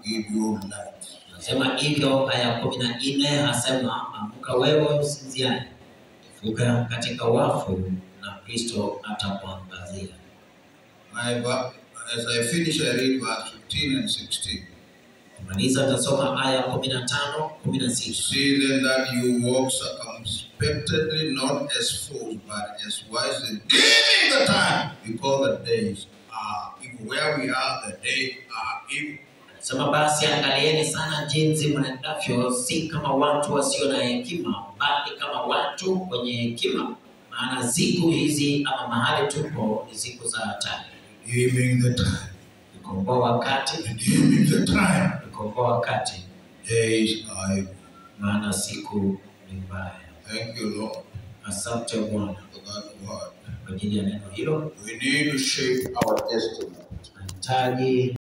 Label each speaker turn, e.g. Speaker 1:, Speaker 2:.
Speaker 1: give you light.
Speaker 2: Nasema hivyo, aya ya kumi na nne asema amka wewe usinziaye, fuka katika wafu na Kristo atakuangazia.
Speaker 1: My, va- as I finish, I read verse 15 and 16.
Speaker 2: Kumaliza tasoma aya kumi na tano kumi na sita
Speaker 1: See then that you walk circumspectly, not as fools, but as wise, giving the time, because the days are evil. Where we are, the days are evil.
Speaker 2: Sema basi angalieni sana jinsi mwenendavyo, si kama watu wasio na hekima, bali kama watu wenye hekima. Maana siku hizi ama mahali tupo ni siku za hatari.
Speaker 1: Giving the time,
Speaker 2: Nikomboa wakati,
Speaker 1: giving the time.
Speaker 2: nikomboa wakati,
Speaker 1: Days are evil.
Speaker 2: maana siku ni mbaya.
Speaker 1: Thank you, Lord,
Speaker 2: Asante Bwana
Speaker 1: for that word.
Speaker 2: kwa ajili ya neno hilo.
Speaker 1: We need to shape our destiny.
Speaker 2: Tunahitaji